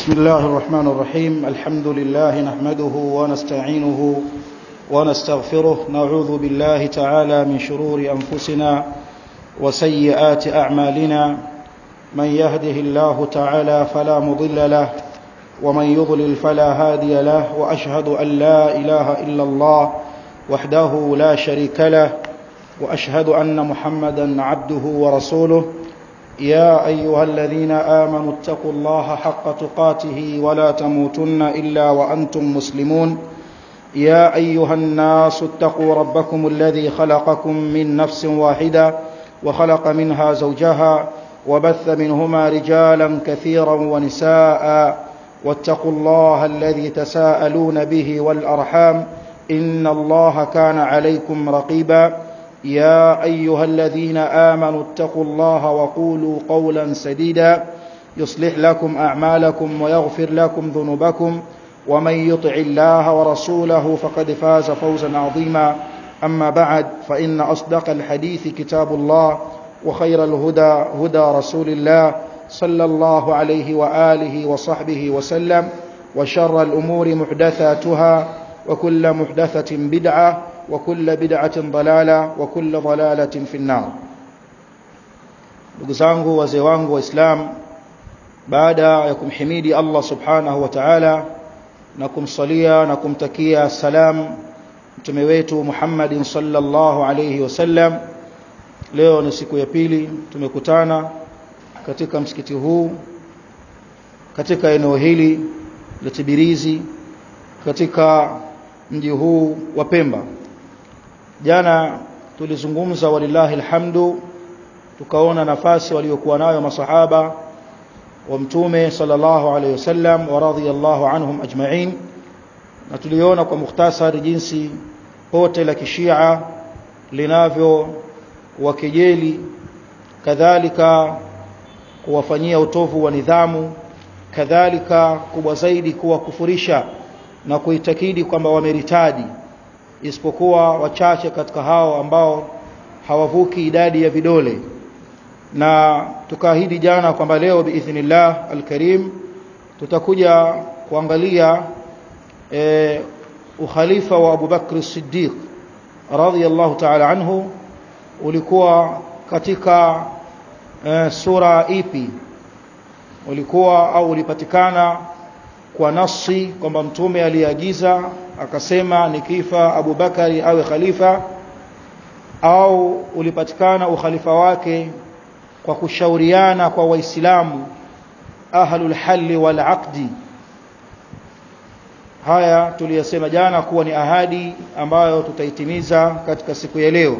بسم الله الرحمن الرحيم الحمد لله نحمده ونستعينه ونستغفره نعوذ بالله تعالى من شرور أنفسنا وسيئات أعمالنا من يهده الله تعالى فلا مضل له ومن يضلل فلا هادي له وأشهد أن لا إله إلا الله وحده لا شريك له وأشهد أن محمدا عبده ورسوله يا أيها الذين آمنوا اتقوا الله حق تقاته ولا تموتن إلا وأنتم مسلمون يا أيها الناس اتقوا ربكم الذي خلقكم من نفس واحدة وخلق منها زوجها وبث منهما رجالا كثيرا ونساء واتقوا الله الذي تساءلون به والأرحام إن الله كان عليكم رقيبا يا أيها الذين آمنوا اتقوا الله وقولوا قولا سديدا يصلح لكم أعمالكم ويغفر لكم ذنوبكم ومن يطع الله ورسوله فقد فاز فوزا عظيما أما بعد فإن أصدق الحديث كتاب الله وخير الهدى هدى رسول الله صلى الله عليه وآله وصحبه وسلم وشر الأمور محدثاتها وكل محدثة بدعة وكل بدعة ضلالة وكل ضلالة في النار ndugu zangu wazee wangu waislamu baada ya kumhimidi Allah subhanahu wa ta'ala na kumsalia na kumtakia salam mtume wetu Muhammadin sallallahu alayhi wasallam leo ni siku ya pili tumekutana katika msikiti huu katika eneo hili la Tibirizi katika mji huu wa Pemba jana tulizungumza walillahi alhamdu tukaona nafasi waliokuwa nayo masahaba wa mtume sallallahu alayhi wasallam wa radhiyallahu anhum ajma'in na tuliona kwa mukhtasari jinsi pote la kishia linavyo wakejeli kadhalika kuwafanyia utovu wa nidhamu kadhalika kubwa zaidi kuwakufurisha na kuitakidi kwamba wameritadi isipokuwa wachache katika hao ambao hawavuki idadi ya vidole na tukaahidi jana kwamba leo biidhnillah alkarim tutakuja kuangalia e, ukhalifa wa Abu Bakr Siddiq radhiyallahu ta'ala anhu ulikuwa katika e, sura ipi ulikuwa au ulipatikana kwa nasi kwamba mtume aliagiza akasema nikifa Abu Bakari awe khalifa au ulipatikana ukhalifa wake kwa kushauriana kwa waislamu ahlul halli wal aqdi haya tuliyasema jana kuwa ni ahadi ambayo tutaitimiza katika siku ya leo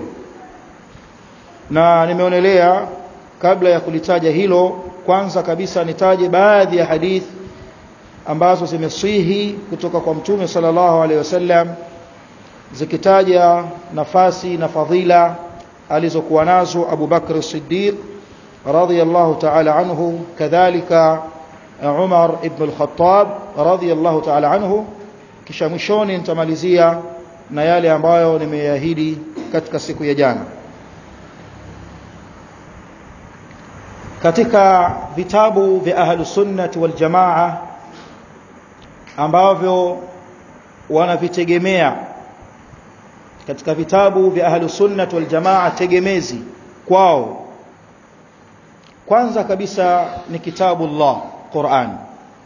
na nimeonelea kabla ya kulitaja hilo kwanza kabisa nitaje baadhi ya hadithi ambazo zimesihi kutoka kwa mtume sallallahu alaihi wasallam zikitaja nafasi na fadhila alizokuwa nazo Abu Bakr Siddiq radhiyallahu ta'ala anhu kadhalika Umar ibn al-Khattab radhiyallahu ta'ala anhu kisha mwishoni nitamalizia na yale ambayo nimeahidi katika siku ya jana katika vitabu vya ahlus sunnah wal jamaa ambavyo wanavitegemea katika vitabu vya ahlus sunnah wal jamaa tegemezi kwao kwanza kabisa ni kitabu Allah Qur'an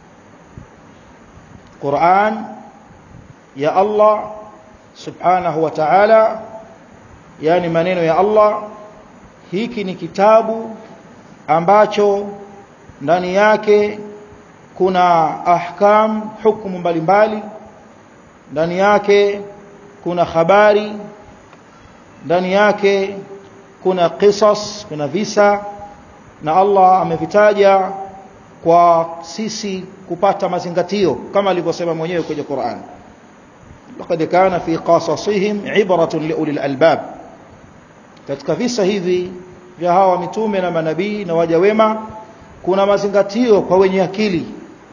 Qur'an ya Allah subhanahu wa ta'ala yani maneno ya Allah hiki ni kitabu ambacho ndani yake kuna ahkam hukumu mbalimbali ndani yake kuna habari ndani yake kuna qisas kuna visa na Allah amevitaja kwa sisi kupata mazingatio kama alivyosema mwenyewe kwenye Qur'an laqad kana fi qasasihim ibratun liulil albab katika visa hivi vya hawa mitume na manabii na waja wema kuna mazingatio kwa wenye akili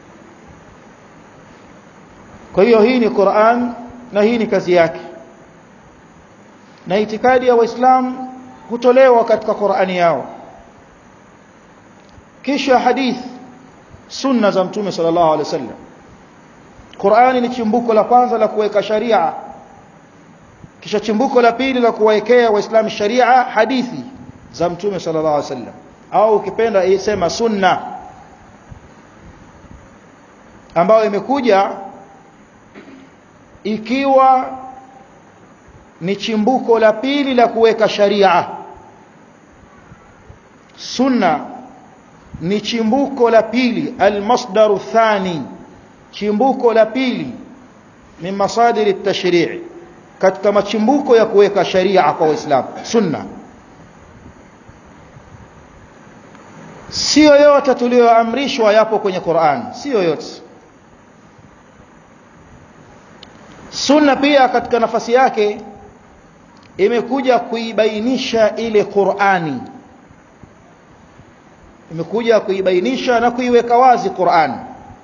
kwa hiyo hii ni Qur'an na hii ni kazi yake na itikadi ya waislamu hutolewa katika Qur'ani yao kisha hadith sunna za mtume sallallahu alaihi wasallam Qur'ani ni chimbuko la kwanza la kuweka sharia kisha chimbuko la pili la kuwaekea waislamu sharia hadithi za mtume sallallahu alaihi wasallam au ukipenda isema sunna ambayo imekuja ikiwa ni chimbuko la pili la kuweka sharia sunna ni chimbuko la pili almasdaru thani chimbuko la pili min masadiri at-tashri' katika machimbuko ya kuweka sharia kwa waislamu sunna sio yote tuliyoamrishwa yapo kwenye Qur'an sio yote sunna pia katika nafasi yake imekuja kuibainisha ile Qur'ani imekuja kuibainisha na kuiweka wazi Qur'an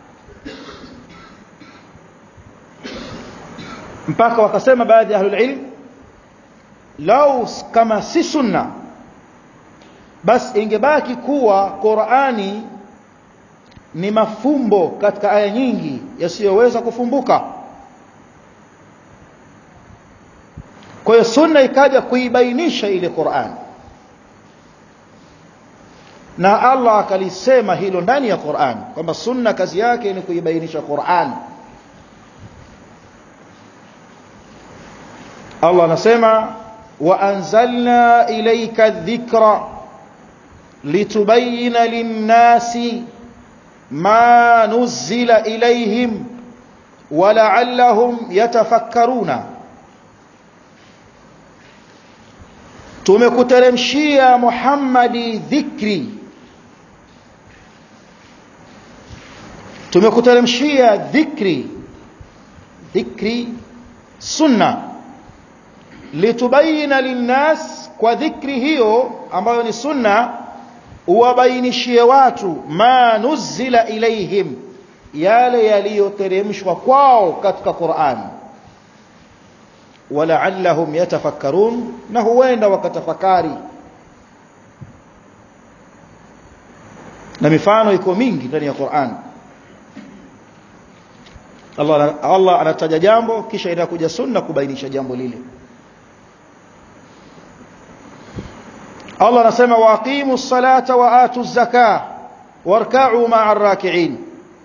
mpaka wakasema baadhi ya ahlul ilm lau kama si sunna basi ingebaki kuwa Qur'ani ni mafumbo katika aya nyingi yasiyoweza kufumbuka kwa hiyo sunna ikaja kuibainisha ile Qur'an na Allah akalisema hilo ndani ya Qur'an kwamba sunna kazi yake ni kuibainisha Qur'an Allah anasema wa anzalna ilayka dhikra litubayyana lin-nasi ma nuzila ilayhim wa la'allahum yatafakkaruna tumekuteremshia Muhammadi dhikri tumekuteremshia dhikri dhikri sunna litubayina linnas kwa dhikri hiyo ambayo ni sunna uwabainishie watu ma nuzila ilaihim yale yaliyoteremshwa kwao katika Qur'an walaallahum yatafakkarun na huenda wakatafakari na mifano iko mingi ndani ya Qur'an Allah Allah anataja jambo kisha inakuja sunna kubainisha jambo lile Allah anasema waqimu ssalata wa atu zaka warka'u ma'a raki'in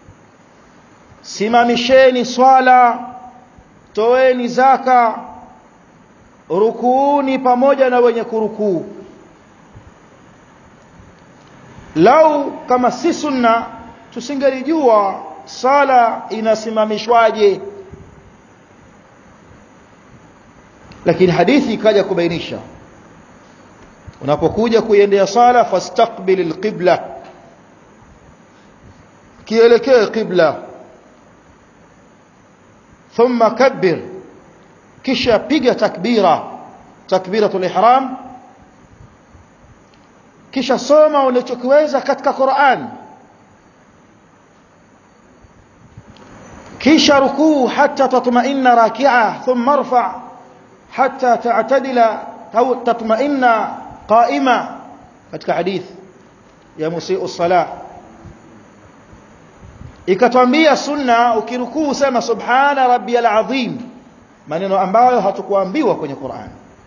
simamisheni swala toeni zaka rukuuni pamoja na wenye kurukuu lau kama si sunna tusingelijua sala inasimamishwaje lakini hadithi ikaja kubainisha unapokuja kuiendea sala fastaqbil alqibla kielekee qibla thumma kabbir kisha piga takbira takbiratul ihram kisha soma unachokiweza katika Qur'an kisha rukuu hatta tatma'inna raki'a thumma irfa' hatta ta'tadila au tatma'inna qa'ima katika hadith ya musii'u salah ikatwambia sunna ukirukuu sema subhana rabbiyal azim maneno ambayo hatukuambiwa kwenye Qur'an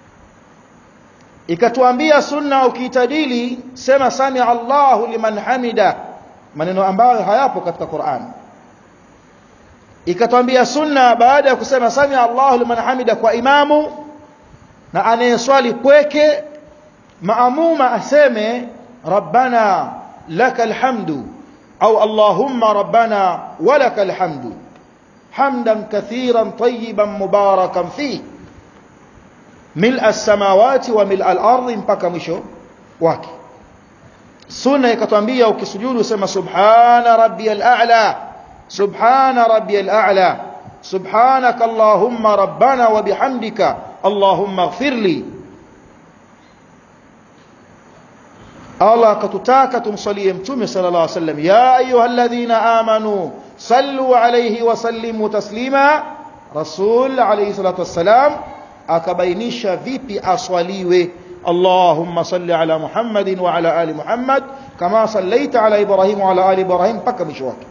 ikatuambia sunna ukiitadili sema sami Allahu liman hamida maneno ambayo hayapo katika Qur'an ikatwambia sunna baada ya kusema sami Allahu liman hamida kwa imamu na anayeswali pweke maamuma aseme rabbana lakal hamdu au allahumma rabbana walakal hamdu hamdan kathiran tayyiban mubarakan fihi ملء السماوات وملء الارض mpaka mwisho wake sunna ikatwambia ukisujudu usema subhana rabbiyal a'la subhana rabbiyal a'la subhanaka allahumma rabbana wa bihamdika allahumma ighfirli Allah akatutaka tumsalie mtume sallallahu alaihi wasallam ya ayyuhalladhina amanu sallu alayhi wa sallimu taslima rasul alayhi salatu wassalam akabainisha vipi aswaliwe Allahumma salli ala Muhammadin wa ala ali Muhammad kama sallaita ala Ibrahim wa ala ali Ibrahim mpaka mwisho wake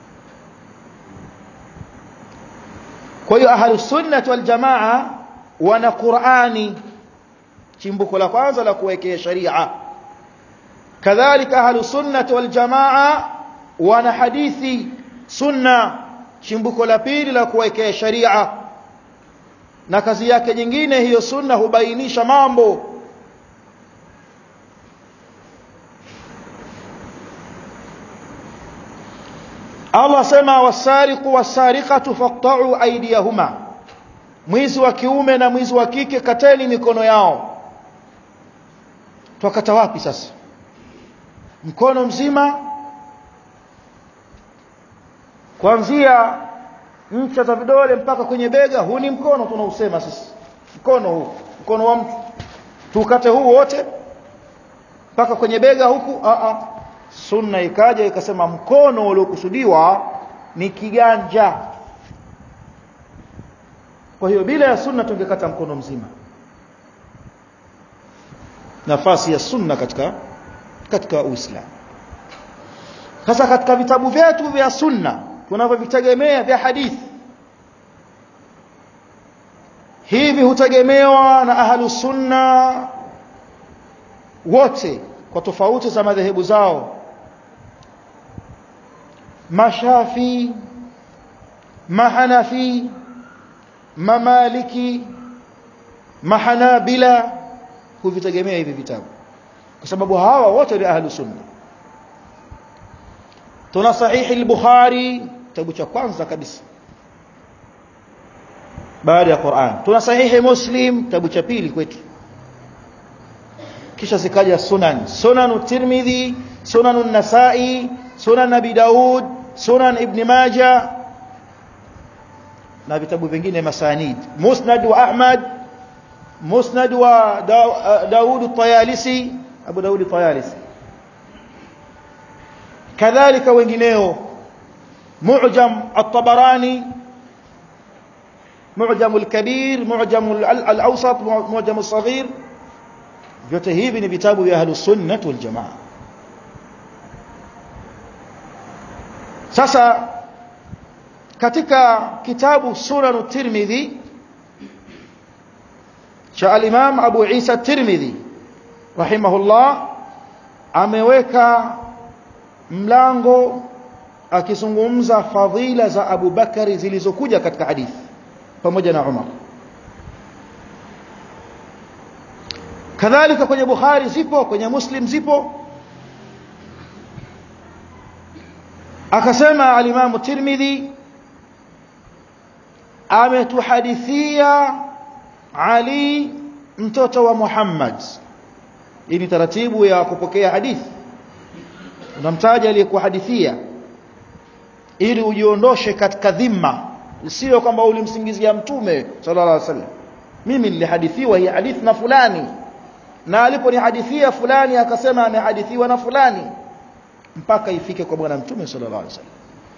kwa hiyo ahlus sunnah wal jamaa wana Qur'ani chimbuko la kwanza la kuwekea sharia kadhalika ahlus sunnah wal jamaa wana hadithi sunna chimbuko la pili la kuwekea sharia na kazi yake nyingine hiyo sunna hubainisha mambo Allah sema wasariqu wasariqatu faqta'u aydiyahuma mwizi wa kiume na mwizi wa kike kateni mikono yao twakata wapi sasa mkono mzima kuanzia ncha za vidole mpaka kwenye bega huu ni mkono tunausema sisi mkono huu mkono wa mtu tukate huu wote mpaka kwenye bega huku a a sunna ikaja ikasema mkono uliokusudiwa ni kiganja kwa hiyo bila ya sunna tungekata mkono mzima nafasi ya sunna katika katika uislamu sasa katika vitabu vyetu vya sunna tunavyovitegemea vya hadithi hivi hutegemewa na ahlu sunna wote kwa tofauti za madhehebu zao mashafi mahanafi mamaliki mahanabila huvitegemea hivi vitabu kwa sababu hawa wote ni ahlu sunna tuna sahihi al-bukhari kitabu cha kwanza kabisa baada ya Qur'an tuna sahihi muslim kitabu cha pili kwetu kisha zikaja sunan sunan tirmidhi sunan an-nasa'i sunan abi daud sunan ibn majah na vitabu vingine masanid musnad wa ahmad musnad wa daud at-tayalisi abu daud at-tayalisi kadhalika wengineo mu'jam at-tabarani mu'jam al-kabir mu'jam al-awsat mu'jam al-saghir vyote hivi ni vitabu vya ahlus sunnah wal jamaa sasa katika kitabu sunan tirmidhi cha al-imam abu isa tirmidhi rahimahullah ameweka mlango akizungumza fadhila za Abu Bakari zilizokuja katika hadithi pamoja na Umar kadhalika kwenye Bukhari zipo kwenye Muslim zipo akasema al-Imam Tirmidhi ametuhadithia Ali mtoto wa Muhammad hii ni taratibu ya kupokea hadithi unamtaja aliyekuhadithia ili ujiondoshe katika dhima sio kwamba ulimsingizia mtume sallallahu alaihi wasallam mimi nilihadithiwa hii hadithi na fulani na aliponihadithia fulani akasema amehadithiwa na fulani mpaka ifike kwa bwana mtume sallallahu alaihi wasallam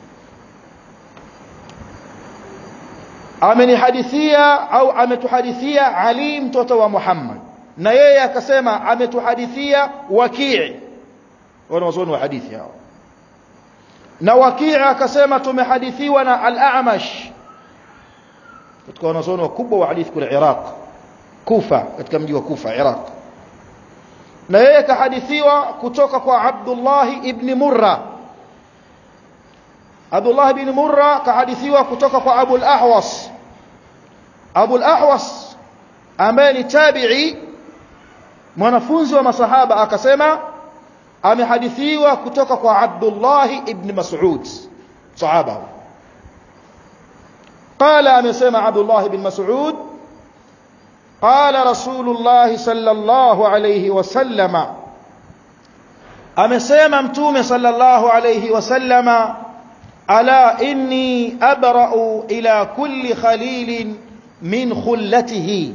amenihadithia au ametuhadithia Ali mtoto wa Muhammad na yeye akasema ametuhadithia Wakii wanawazuoni wa hadithi hao na Wakii akasema tumehadithiwa na Al-A'mash katika wanazuoni wakubwa wa hadithi kule Iraq Kufa katika mji wa Kufa Iraq na yeye kahadithiwa kutoka kwa Abdullah ibn Murra Abdullah ibn Murra kahadithiwa kutoka kwa Abu al-Ahwas Abu al-Ahwas ambaye ni tabi'i mwanafunzi wa masahaba akasema amehadithiwa kutoka kwa Abdullah ibn Mas'ud sahaba قال amesema Abdullah ibn Mas'ud قال رسول الله صلى الله عليه وسلم amesema mtume صلى الله عليه وسلم ألا إني أبرأ إلى كل خليل من خلته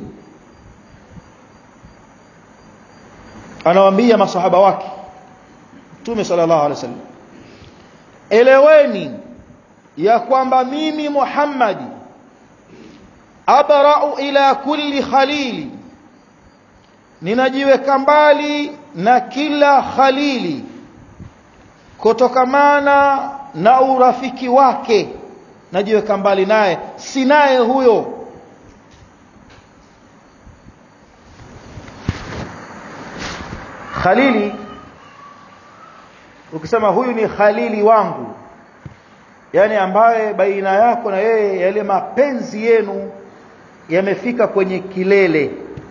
anawaambia masahaba wake mtume sallallahu alaihi wasallam eleweni ya kwamba mimi Muhammadi abra'u ila kulli khalili ninajiweka mbali na kila khalili kutokamana na urafiki wake najiweka mbali naye si naye huyo khalili ukisema huyu ni khalili wangu yani ambaye baina yako na yeye yale mapenzi yenu yamefika kwenye kilele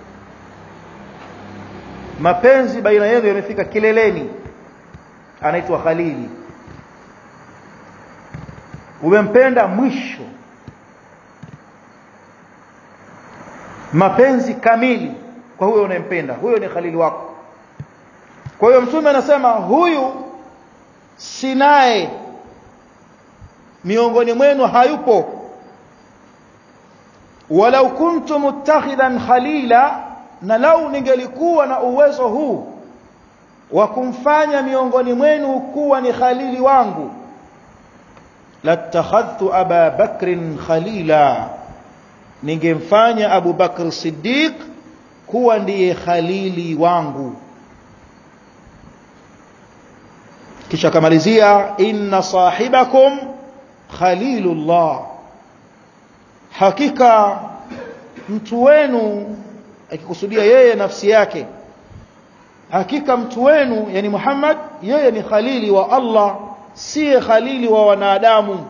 mapenzi baina yenu yamefika kileleni anaitwa khalili umempenda mwisho mapenzi kamili kwa huyo unayempenda huyo ni khalili wako kwa hiyo mtume anasema huyu sinaye miongoni mwenu hayupo walau kuntu muttakhidan khalila na lau ningelikuwa na uwezo huu wa kumfanya miongoni mwenu kuwa ni khalili wangu latakhadhtu aba bakrin khalila ningemfanya abu bakr siddiq kuwa ndiye khalili wangu kisha kamalizia inna sahibakum khalilullah hakika mtu wenu akikusudia yeye nafsi yake hakika mtu wenu yani Muhammad yeye ni khalili wa Allah siye khalili wa wanadamu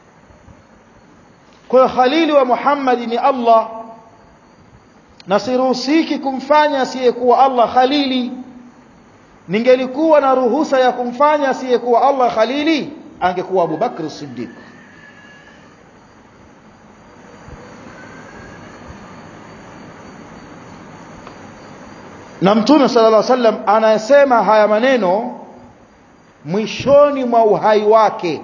kwa khalili wa Muhammad ni Allah na siruhusiki kumfanya asiyekuwa Allah khalili ningelikuwa na ruhusa ya kumfanya asiyekuwa Allah khalili angekuwa Abu Bakr Siddiq na mtume sallallahu alaihi wasallam anayesema haya maneno mwishoni mwa uhai wake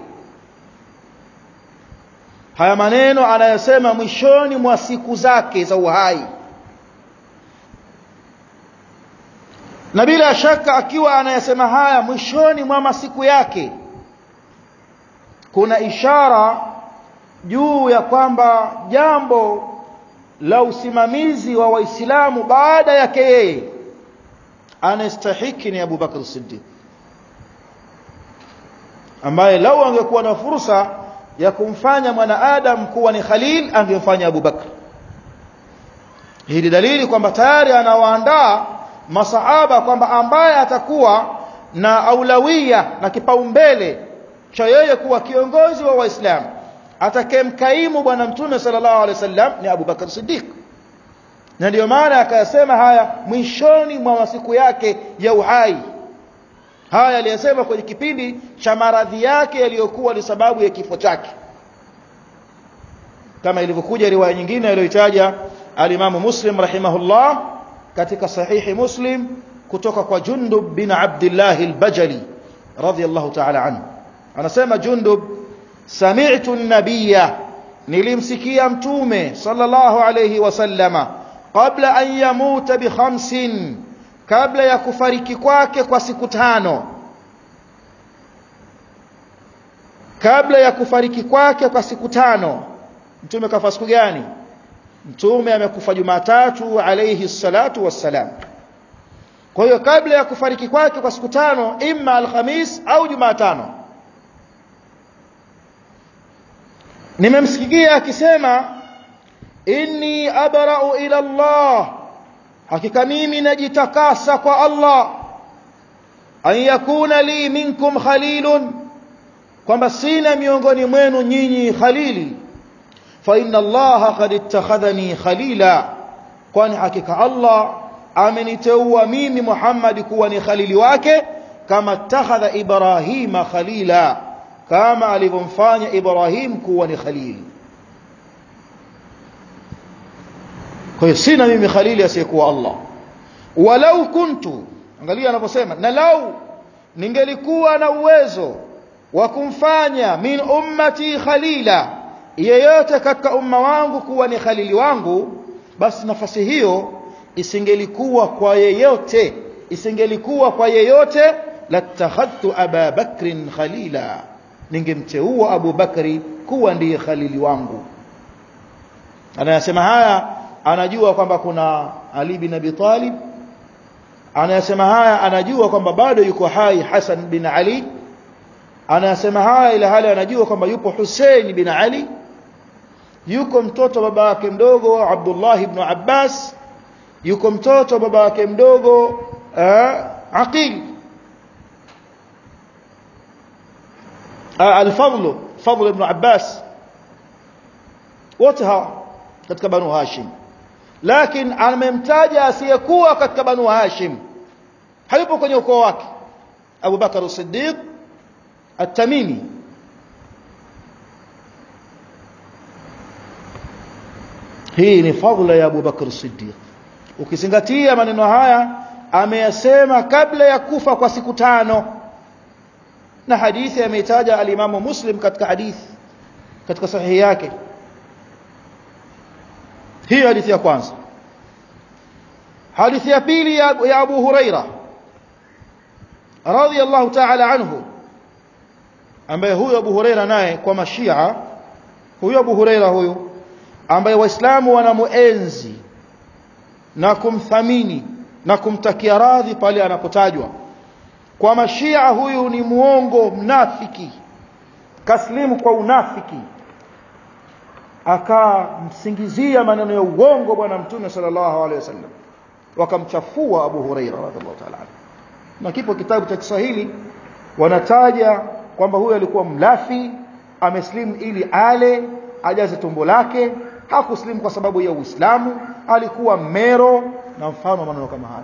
haya maneno anayosema mwishoni mwa siku zake za uhai na bila shaka akiwa anayesema haya mwishoni mwa masiku yake kuna ishara juu ya kwamba jambo la usimamizi wa waislamu baada yake yeye anastahiki ni Abu Bakr Siddiq ambaye lau angekuwa na fursa ya kumfanya mwanaadam kuwa ni khalil angemfanya Abu Bakr hii ni dalili kwamba tayari anawaandaa masahaba kwamba ambaye atakuwa na aulawia na kipaumbele cha yeye kuwa kiongozi wa waislamu atakemkaimu bwana mtume sallallahu alaihi wasallam ni Abu Bakr Siddiq na ndio maana akayasema haya mwishoni mwa masiku yake ya uhai haya aliyasema kwenye kipindi cha maradhi yake yaliyokuwa ni sababu ya kifo chake kama ilivyokuja riwaya nyingine aliyoitaja alimamu Muslim rahimahullah katika sahihi Muslim kutoka kwa Jundub bin Abdullah al-Bajali radiyallahu ta'ala anhu anasema Jundub sami'tu an-nabiyya nilimsikia mtume sallallahu alayhi wasallama qabla an yamuta bi khamsin kabla ya kufariki kwake kwa siku tano kabla ya kufariki kwake kwa siku tano mtume kafa siku gani mtume amekufa Jumatatu alayhi salatu wassalam kwa hiyo kabla ya kufariki kwake kwa siku tano imma alhamis au Jumatano nimemsikia akisema inni abra'u ila Allah hakika mimi najitakasa kwa Allah an yakuna li minkum khalilun kwamba sina miongoni mwenu nyinyi khalili fa inna Allah qad ittakhadhani khalila kwani hakika Allah ameniteua mimi Muhammad kuwa ni khalili wake kama ittakhadha Ibrahima khalila kama alivyomfanya Ibrahim kuwa ni khalili kwa hiyo sina mimi khalili asiyekuwa Allah walau kuntu angalia anaposema na lau ningelikuwa na uwezo wa kumfanya min ummati khalila yeyote katika umma wangu kuwa ni khalili wangu basi nafasi hiyo isingelikuwa kwa yeyote isingelikuwa kwa yeyote latakhadhtu aba bakrin khalila ningemteua Abu Bakri kuwa ndiye khalili wangu anayasema haya anajua kwamba kuna Ali bin Abi Talib anayasema haya anajua kwamba bado yuko hai Hassan bin Ali anayasema haya ila hali anajua kwamba yupo Hussein bin Ali yuko mtoto baba yake mdogo Abdullah ibn Abbas yuko mtoto baba yake mdogo uh, Aqil uh, al-Fadl Fadl ibn Abbas wote hawa katika Banu Hashim lakini amemtaja asiyekuwa katika Banu Hashim hayupo kwenye ukoo wake Abu Bakar as-Siddiq at-Tamimi hii ni fadhila ya Abu Bakar as-Siddiq ukizingatia maneno haya ameyasema kabla ya kufa kwa siku tano na hadithi ameitaja al-Imam Muslim katika hadithi katika sahihi yake hiyo hadithi ya kwanza hadithi ya pili ya, ya Abu Huraira radhiyallahu ta'ala anhu ambaye huyo Abu Huraira naye kwa mashia huyo Abu Huraira huyo ambaye waislamu wanamuenzi na kumthamini na kumtakia radhi pale anapotajwa kwa mashia huyu ni muongo mnafiki kaslimu kwa unafiki akamsingizia maneno ya uongo bwana mtume sallallahu alaihi wasallam wakamchafua Abu Huraira radhiallahu ta'ala na kipo kitabu cha Kiswahili wanataja kwamba huyo alikuwa mlafi ameslimu ili ale ajaze tumbo lake hakuslimu kwa sababu ya Uislamu alikuwa mero na mfano maneno kama haya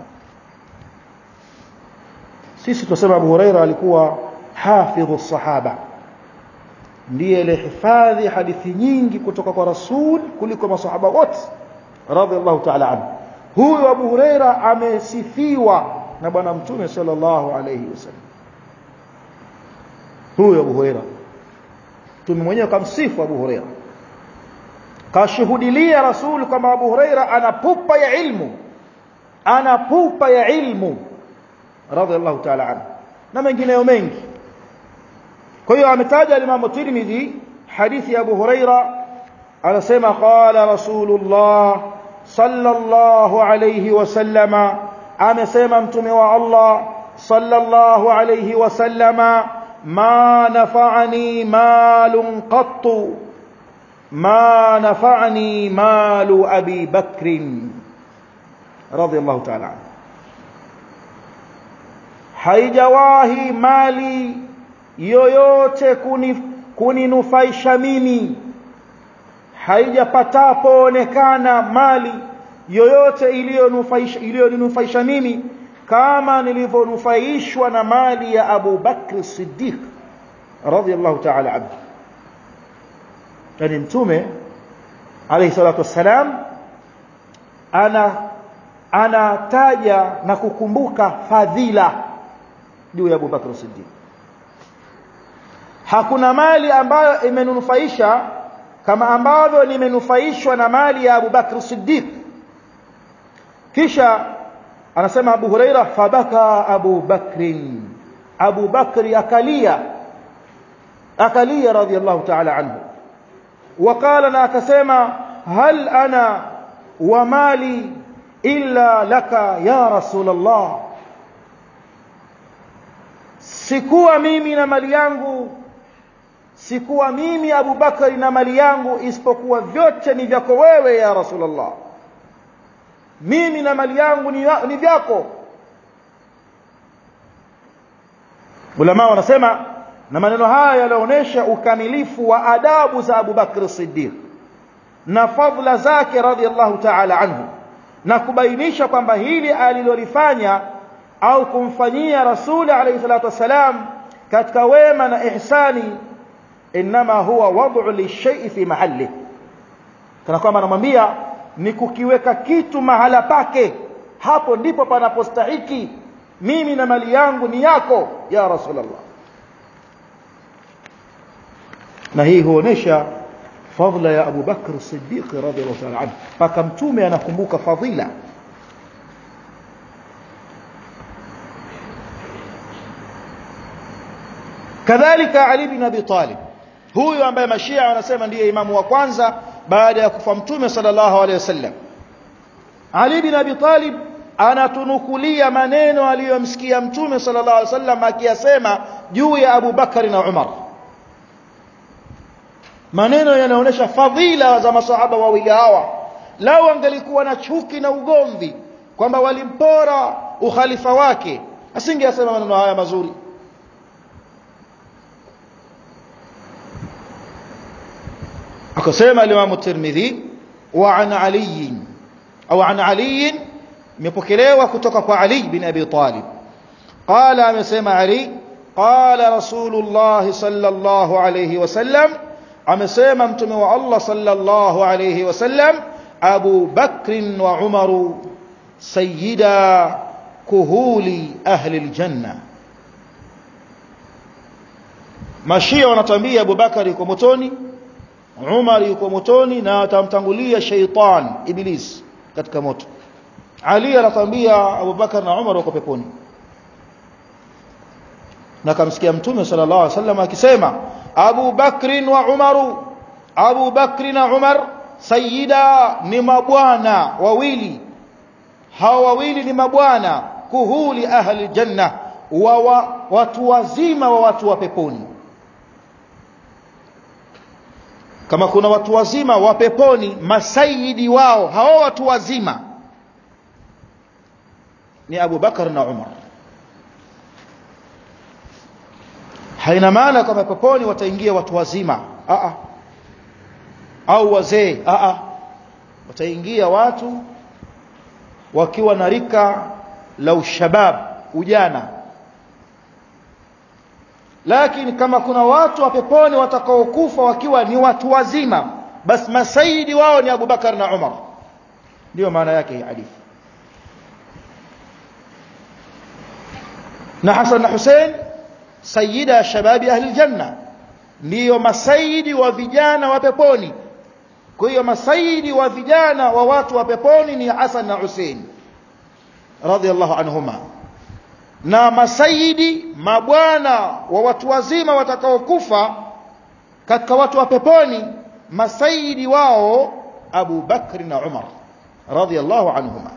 sisi tunasema Abu Huraira alikuwa hafidhu sahaba ndiye alihifadhi hadithi nyingi kutoka kwa rasul kuliko masahaba wote radhiallahu ta'ala anhu huyu Abu Huraira amesifiwa na bwana mtume sallallahu alayhi wasallam huyu Abu Huraira mtume mwenyewe kamsifu Abu Huraira kashuhudilia rasul kama Abu Huraira ana pupa ya ilmu ana pupa ya ilmu radhiallahu ta'ala anhu na mengineyo mengi kwa hiyo ametaja Imam Tirmidhi hadithi ya Abu Huraira anasema qala Rasulullah sallallahu alayhi wasallama amesema mtume wa Allah sallallahu alayhi wasallama ma nafa'ani malun qattu ma nafa'ani malu Abi Bakr radiyallahu ta'ala haijawahi mali yoyote kuninufaisha kuni mimi haijapatapo onekana mali yoyote iliyoninufaisha iliyoninufaisha mimi kama nilivyonufaishwa na mali ya Abu Bakr Siddiq radhiyallahu ta'ala anhu yani mtume alayhi salatu wassalam ana anataja na kukumbuka fadhila juu ya Abu Bakr Siddiq hakuna mali ambayo imenufaisha kama ambavyo nimenufaishwa na mali ya Abu Bakr Siddiq kisha anasema Abu Huraira fabaka Abu Bakrin Abu Bakri akalia akalia radhiallahu ta'ala anhu وقال na akasema hal ana wa mali illa laka ya rasul Allah sikuwa mimi na mali yangu sikuwa mimi Abu Bakari na mali yangu isipokuwa vyote ni vyako wewe ya Rasulullah mimi na mali yangu ni, ni vyako ulama wanasema na maneno haya yanaonyesha ukamilifu wa adabu za Abu Bakr Siddiq na fadhila zake radhiallahu ta'ala anhu na kubainisha kwamba hili alilolifanya au kumfanyia rasuli alayhi salatu wasalam katika wema na ihsani inma huwa wad'u lishay'i fi mahalli kana kwamba anamwambia ni kukiweka kitu mahala pake hapo ndipo panapostahiki mimi na mali yangu ni yako ya rasulullah na hii huonesha fadhila ya Abu Bakr Siddiq radhiyallahu ta'ala anhu paka mtume anakumbuka fadhila kadhalika Ali bin Abi Talib huyu ambaye mashia wanasema ndiye imamu wa kwanza baada ya kufa mtume sallallahu alaihi wasallam Ali bin Abi Talib anatunukulia maneno aliyomsikia mtume sallallahu alaihi wasallam akiyasema juu ya Abu Bakari na Umar maneno yanaonyesha fadhila za masahaba wawili hawa lao angelikuwa na chuki na ugomvi kwamba walimpora ukhalifa wake asingeyasema maneno haya mazuri akasema al-Imam Tirmidhi wa an Ali au an Ali imepokelewa kutoka kwa Ali bin Abi Talib qala amesema Ali qala Rasulullah sallallahu alayhi wasallam amesema mtume wa Allah sallallahu alayhi wasallam Abu Bakr wa Umar sayyida kuhuli ahli aljanna Mashia wanatambia Abu Bakari yuko motoni Umar yuko motoni na atamtangulia sheitan iblis katika moto Ali anatambia Abu Bakar na Umar wako peponi na kamsikia mtume sallallahu alaihi wasallam akisema Abu Bakr wa Umaru Abu Bakr na Umar sayyida ni mabwana wawili hawa wawili ni mabwana kuhuli ahli janna wa, wa watu wazima wa watu wa peponi kama kuna watu wazima wa peponi masaidi wao hao watu wazima ni Abu Bakar na Umar haina maana kama peponi wataingia watu wazima a a au wazee a a wataingia watu wakiwa na rika la ushabab ujana lakini kama kuna watu wa peponi watakaokufa wakiwa ni watu wazima basi masaidi wao ni Abu Bakar na Umar ndio maana yake hii hadithi na Hassan na Hussein sayyida shababi ahli janna ndio masaidi wa vijana wa peponi kwa hiyo masaidi wa vijana wa watu wa peponi ni Hassan na Hussein radhiallahu anhuma na masaidi mabwana wa watu wazima watakaokufa katika watu wa peponi masaidi wao Abu Bakr na Umar radhiallahu anhuma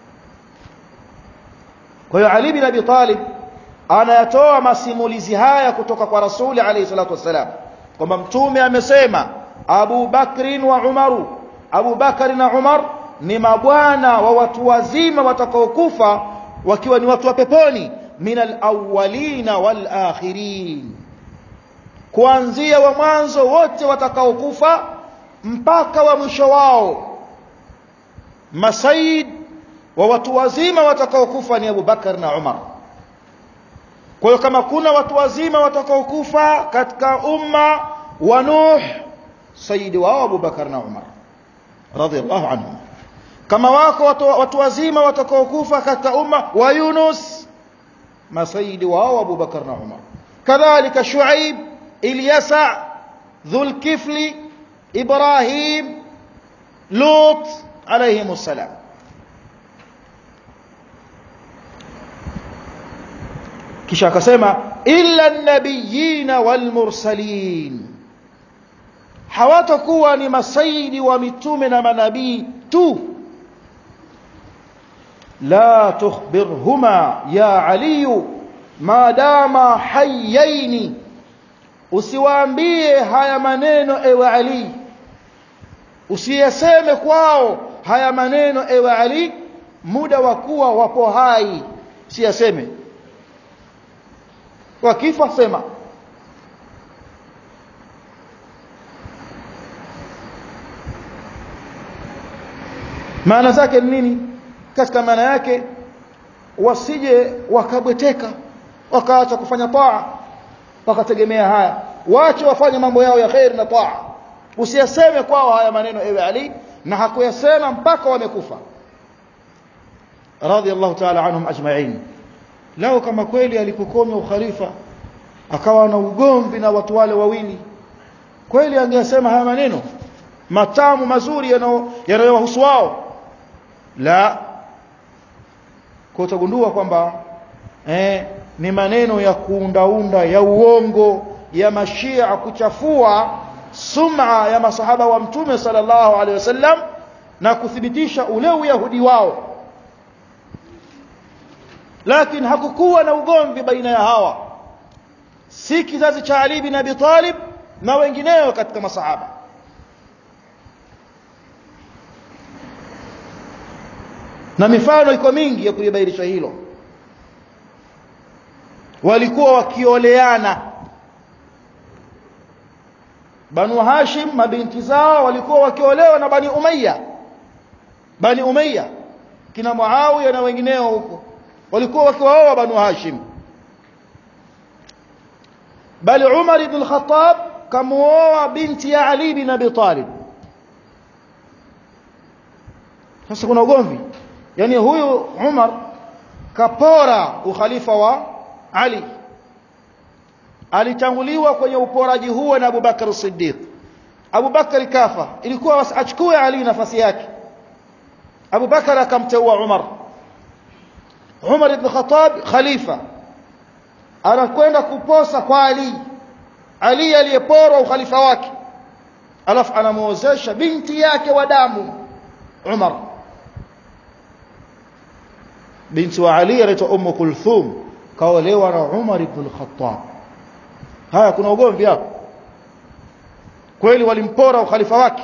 kwa hiyo Ali bin Abi Talib anayatoa masimulizi haya kutoka kwa Rasuli alayhi salatu wasalam kwamba mtume amesema Abu Bakr wa Umaru Abu Bakr na Umar ni mabwana wa watu wazima watakaokufa wakiwa ni watu wa peponi min alawwalina walakhirin kuanzia wa mwanzo wote watakaokufa mpaka wa mwisho wao masaid wa watu wazima watakaokufa ni Abu Bakar na Umar kwa hiyo kama kuna watu wazima watakaokufa katika umma wa Nuh sayyidi wao Abu Bakar na Umar radhiallahu anhum kama wako watu, watu wazima watakaokufa katika umma wa Yunus masayidi wao Abu Bakar na Umar kadhalika Shuaib Ilyasa Dhulkifli Ibrahim Lut alayhim salam kisha akasema illa an-nabiyina wal mursalin hawatakuwa ni masaidi wa mitume na manabii tu لا تخبرهما يا علي ما دام حيين usiwaambie haya maneno ewe Ali usiyaseme kwao haya maneno ewe Ali muda wa kuwa wapo hai usiyaseme wakifa sema maana zake ni nini katika maana yake wasije wakabweteka wakaacha kufanya taa wakategemea haya waache wafanye mambo yao ya khair na taa usiyaseme kwao haya maneno ewe Ali na hakuyasema mpaka wamekufa radiyallahu ta'ala anhum ajma'in lao kama kweli alipokoma ukhalifa akawa na ugomvi na watu wale wawili kweli angesema haya maneno matamu mazuri yanayowahusu wao la kwa utagundua kwamba eh, ni maneno ya kuundaunda ya uongo ya mashia kuchafua sum'a ya masahaba wa mtume sallallahu alaihi wasallam na kuthibitisha ule uyahudi wao lakini hakukuwa na ugomvi baina ya hawa si kizazi cha Ali bin Abi Talib na wengineo katika masahaba na mifano iko mingi ya kulibainisha hilo walikuwa wakioleana Banu Hashim mabinti zao walikuwa wakiolewa na Bani Umayya Bani Umayya kina Muawiya na wengineo huko walikuwa wakiwaoa Banu Hashim bali Umar ibn al-Khattab kamuoa binti ya Ali bin Abi Talib sasa kuna ugomvi yani huyu Umar kapora ukhalifa wa Ali alitanguliwa kwenye uporaji huo na Abu Bakar Siddiq Abu Bakar kafa ilikuwa achukue Ali nafasi yake Abu Bakar akamteua Umar Umar ibn Khattab khalifa anakwenda kuposa kwa Ali Ali aliyeporwa ukhalifa wake alafu anamuozesha binti yake wa damu Umar binti wa Ali anaitwa Ummu Kulthum kaolewa na Umar ibn al-Khattab haya kuna ugomvi hapo kweli walimpora ukhalifa wake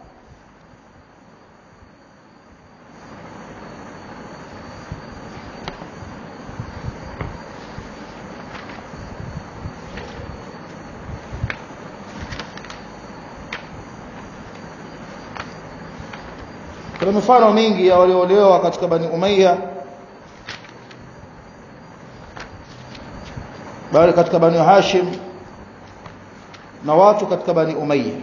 kuna mifano mingi ya walioolewa katika Bani Umayya bali katika Bani Hashim na watu katika Bani Umayya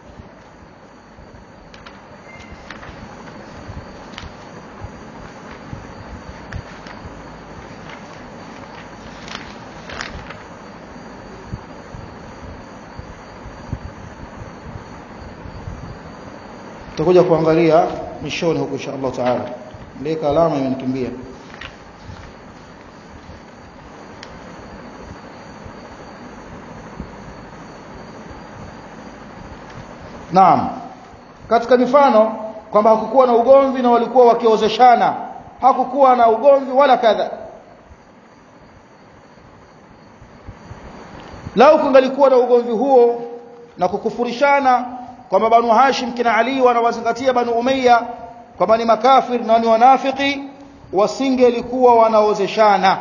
tutakuja kuangalia mwishoni huko insha Allah taala ndeka alama imenikimbia Naam katika mifano kwamba hakukuwa na ugomvi na walikuwa wakiozeshana hakukuwa na ugomvi wala kadha lau kungalikuwa na ugomvi huo na kukufurishana kwamba Banu Hashim kina Ali wanawazingatia Banu Umayya kwamba ni makafir na ni wanafiki wasingelikuwa wanaozeshana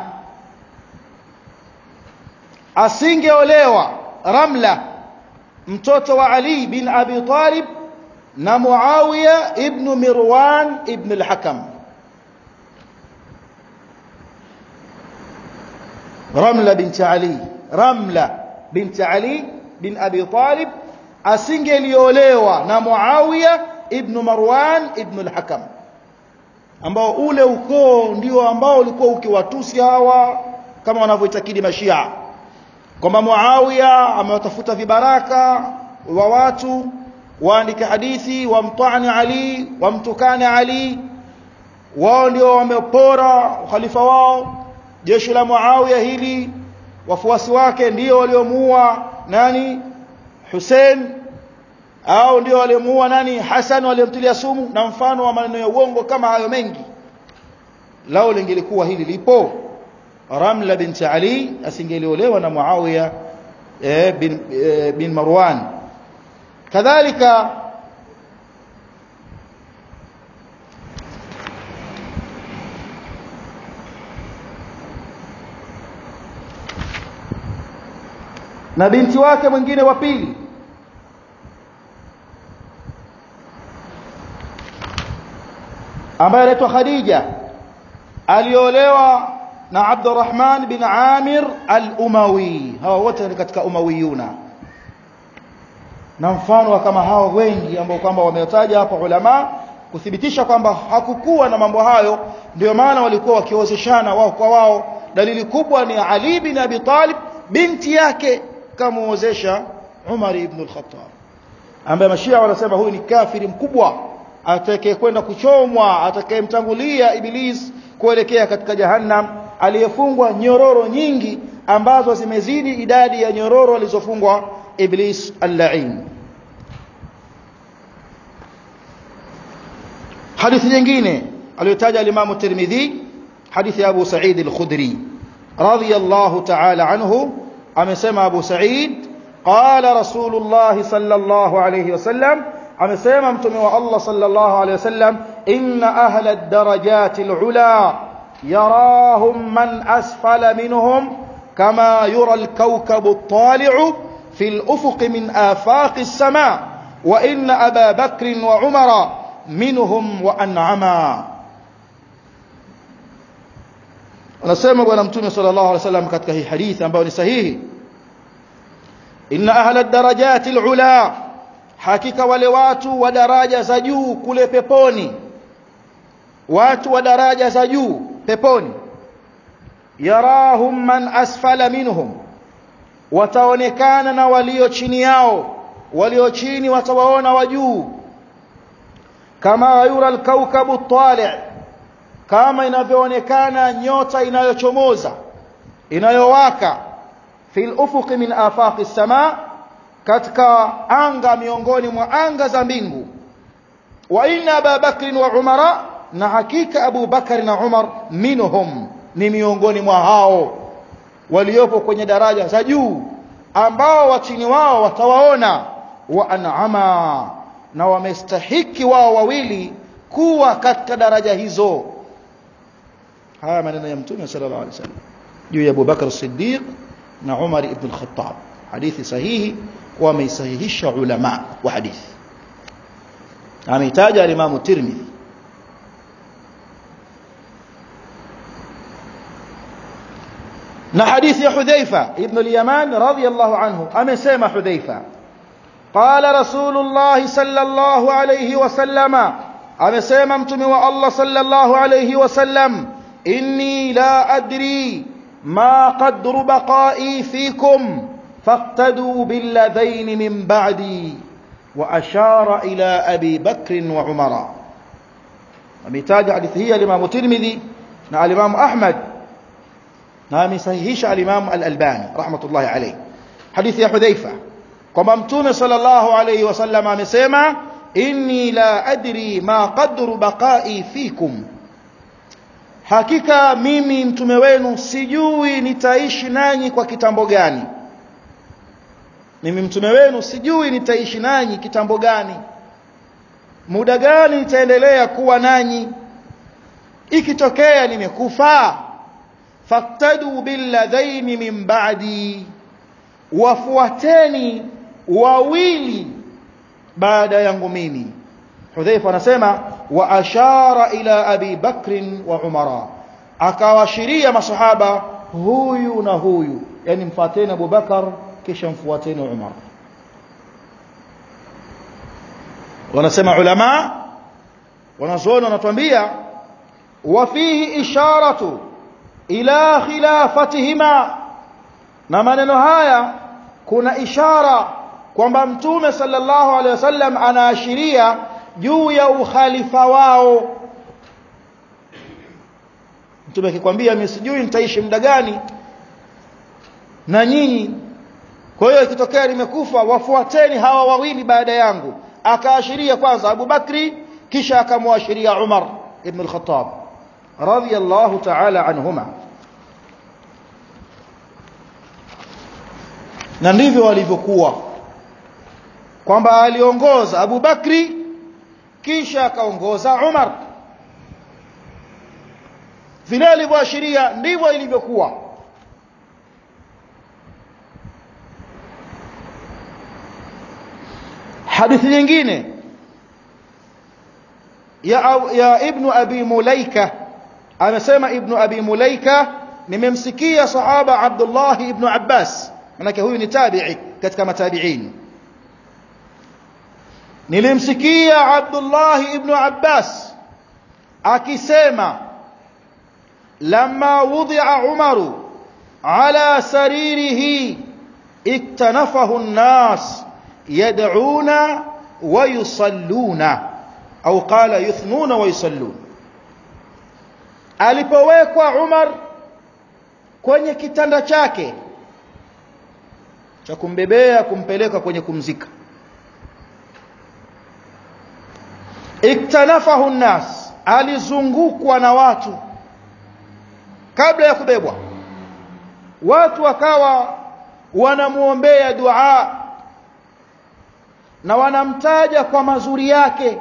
asingeolewa Ramla mtoto wa Ali bin Abi Talib na Muawiya ibn Mirwan ibn al-Hakam Ramla binti Ali Ramla binti Ali bin Abi Talib asingeliolewa na Muawiya ibn Marwan ibn al-Hakam ambao ule ukoo ndio ambao ulikuwa ukiwatusi hawa kama wanavyoitakidi mashia kwamba Muawiya amewatafuta vibaraka wa watu waandike hadithi wamtani Ali wamtukane Ali wao ndio wamepora ukhalifa wao jeshi la Muawiya hili wafuasi wake ndio waliomuua nani Hussein au ndio waliomuua nani Hassan waliomtilia sumu na mfano wa maneno ya uongo kama hayo mengi lao lingelikuwa hili lipo Ramla binti Ali asingeliolewa na Muawiya eh, bin, eh, bin Marwan kadhalika na binti wake mwingine wa pili ambaye anaitwa Khadija aliolewa na Abdurrahman bin Amir al-Umawi hawa wote ni katika Umawiyuna na mfano wa kama hao wengi ambao kwamba wametaja hapa ulama kuthibitisha kwamba hakukuwa na mambo hayo ndio maana walikuwa wakiozeshana wao kwa wao dalili kubwa ni Ali bin Abi Talib binti yake kamuozesha Umar ibn al-Khattab ambaye mashia wanasema huyu ni kafiri mkubwa atakayekwenda kuchomwa atakayemtangulia iblis kuelekea katika jahannam aliyefungwa nyororo nyingi ambazo zimezidi idadi ya nyororo alizofungwa iblis al-la'in hadithi nyingine aliyotaja al-Imam Tirmidhi hadithi ya Abu Sa'id al-Khudri radiyallahu ta'ala anhu amesema Abu Sa'id qala Rasulullah sallallahu alayhi wasallam amesema mtume wa Allah sallallahu alayhi wasallam inna ahla ad-darajati al-ula yarahum man asfala minhum kama yura al-kawkabu at-tali'u في الأفق من آفاق السماء وإن أبا بكر وعمر منهم وأنعما anasema bwana mtume sallallahu alaihi wasallam katika hii hadithi ambayo ni sahihi inna ahla darajati alula hakika wale watu wa daraja za juu kule peponi watu wa daraja za juu peponi yarahum man asfala minhum wataonekana na walio chini yao walio chini watawaona wa juu kama yura alkaukabu tali' kama inavyoonekana nyota inayochomoza inayowaka fil ufuqi min afaqi sama katika anga miongoni mwa anga za mbingu wa inna Abu Bakr wa Umara na hakika Abu Bakar na Umar minhum ni miongoni mwa hao waliopo kwenye daraja za juu ambao wachini wao watawaona wa an'ama na wamestahiki wao wawili kuwa katika daraja hizo haya maneno ya mtume sallallahu alaihi wasallam juu ya Abu Bakar Siddiq na Umar ibn al-Khattab hadithi sahihi wameisahihisha ulama wa hadithi ameitaja al-Imam Tirmidhi na hadithi ya Hudhaifa ibn al-Yaman radiyallahu anhu amesema Hudhaifa qala Rasulullah sallallahu alayhi wasallama amesema mtume wa Allah sallallahu alayhi wasallam inni la adri ma qadru baqa'i fikum faqtadu billadhayn min ba'di wa ashara ila abi bakr wa umara ametaja hadithi hii al-Imam Tirmidhi na al-Imam Ahmad na amesahihisha al-Imam al-Albani rahmatullahi alayhi hadithi ya Hudhaifa kwamba mtume sallallahu alayhi wasallam amesema inni la adri ma qadru baqa'i fikum hakika mimi mtume wenu sijui nitaishi nanyi kwa kitambo gani mimi mtume wenu sijui nitaishi nanyi kitambo gani muda gani nitaendelea kuwa nanyi ikitokea nimekufa faktadu billadhaini min ba'di wafuateni wawili baada yangu mimi Hudhaifa anasema wa ashara ila Abi Bakr wa Umara akawashiria masahaba huyu na huyu yani mfuateni Abu Bakar kisha mfuateni Umar wanasema ulama wanazuoni wanatuambia wa fihi isharatu ila khilafatihima na maneno haya kuna ishara kwamba mtume sallallahu alaihi wasallam anaashiria juu ya ukhalifa wao mtume akikwambia mimi sijui nitaishi muda gani na nyinyi kwa hiyo ikitokea nimekufa wafuateni hawa wawili baada yangu akaashiria kwanza Abu Bakri kisha akamwashiria Umar ibn al-Khattab radiyallahu ta'ala anhuma na ndivyo walivyokuwa kwamba aliongoza Abu Bakri kisha akaongoza Umar vile alivyoashiria ndivyo ilivyokuwa hadithi nyingine ya, ya ibn abi mulaika amesema ibn abi mulaika nimemsikia sahaba Abdullah ibn Abbas manake huyu ni tabi'i katika matabi'in nilimsikia Abdullah ibn Abbas akisema lama wudi'a Umaru ala saririhi iktanafahu an-nas yad'una wa yusalluna au qala yuthnuna wa yusalluna alipowekwa Umar kwenye kitanda chake cha kumbebea kumpeleka kwenye kumzika iktanafahu nnas alizungukwa na watu kabla ya kubebwa watu wakawa wanamuombea dua na wanamtaja kwa mazuri yake